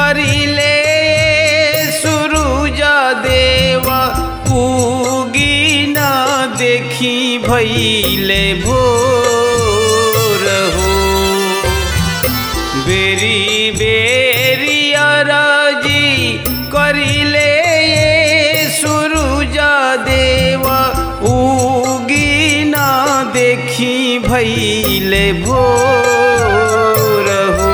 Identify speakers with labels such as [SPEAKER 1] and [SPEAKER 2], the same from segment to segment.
[SPEAKER 1] करिले सुरुज देव उगी न देखी भैले भोर हो बेरी बेरी अरजी करिले सुरुज देव उगी न देखी भैले भोर हो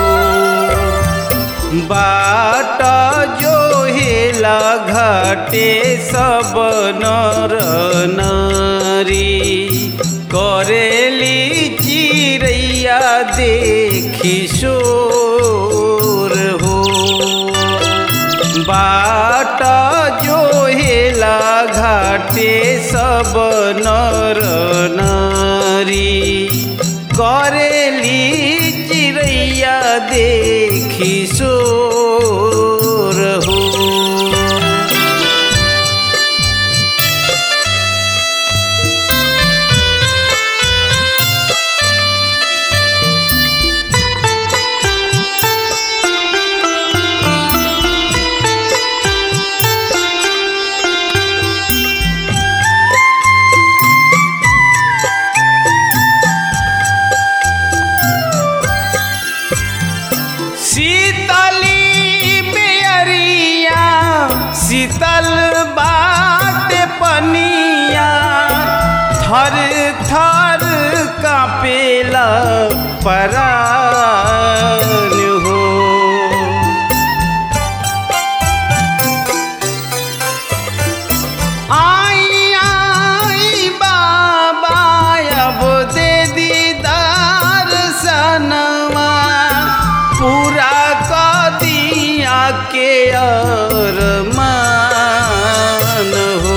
[SPEAKER 1] बाट जो हेला घाटे सब नर नारी करेली चिड़ैया देखी शोर हो बाट जो हेला घाटे सब नर नारी करेली चिड़ैया देखी शोर हो शीतली बेअरिया शीतल बाट पनिया थर थर कापेला परान हो आई आई बाबा अब दे दीदार सनवा पूरा क दिया के अरमान हो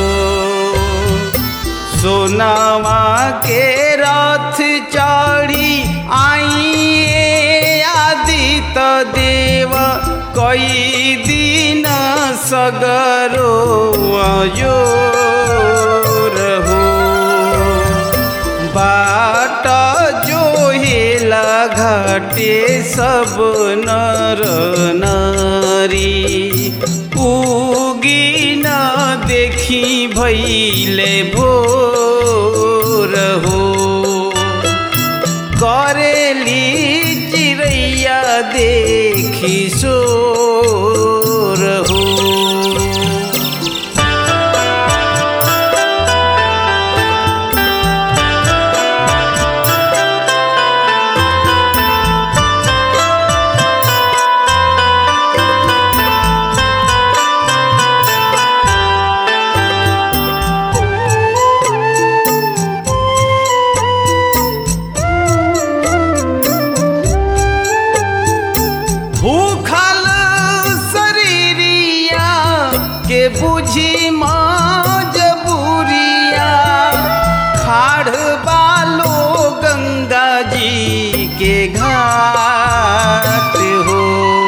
[SPEAKER 1] सोनावा के रथ चढ़ी आई आदित देव कई दिन सगरो अजोर हो बाट जो हेला घाटे सब नर नारी उगी न देखी भैले भोर हो करेली चिड़ैया देखी शोर हो भूखल शरीरिया के बुझी मजबूरिया खाड़ बालो गंगा जी के घाट हो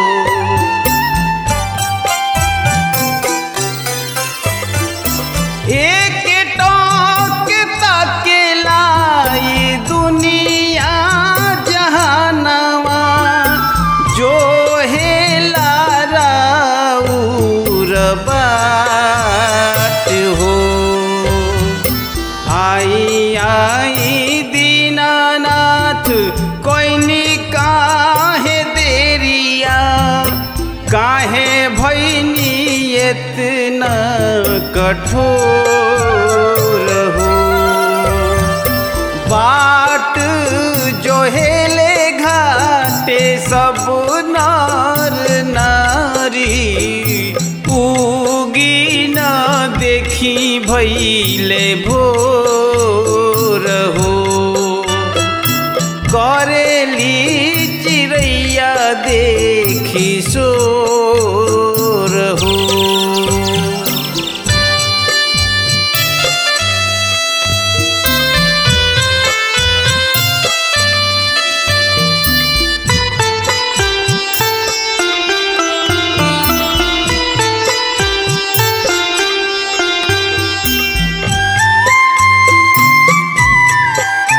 [SPEAKER 1] एक टोक तकेला ई दुनिया जहानवा जो हेला राउर बाट हो आई आई दीनानाथ कोई काहे देरिया काहे भैनी इतना कठोर हो बाट जो हेले घाटे सब नार नारी उगी न देखी भैले भोर हो करेली चिड़ैया देखी शोर हो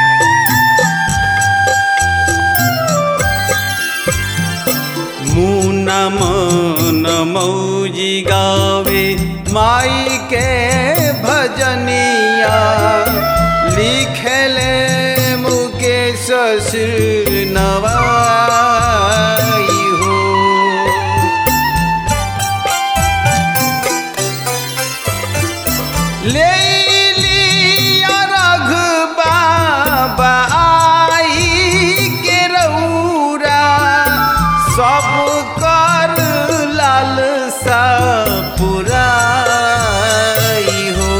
[SPEAKER 1] मुन मन मौजी गावे माई के भजनिया लिखले मुकेश नवाई हो ले लिया रघ बाबा आई के रौरा सब कर लाल सा पुराई हो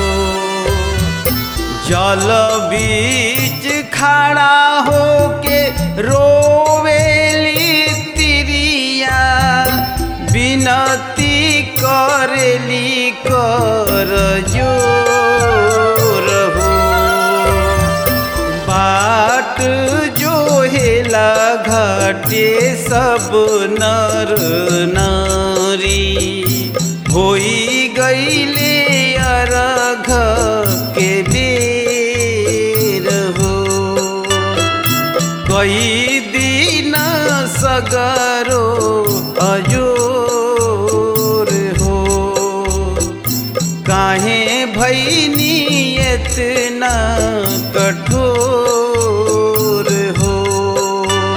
[SPEAKER 1] जल बीच खड़ा होके रोवेली तिरिया बिनती करेली कर जोर हो बाट जो हेला घाटे सब नर नारी होई गईले अरघ के बेर हो कई दिन सगरो अजोर हो काहे भैनी इतना कठोर हो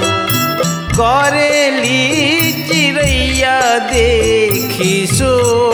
[SPEAKER 1] करेली चिड़ैया देखी सो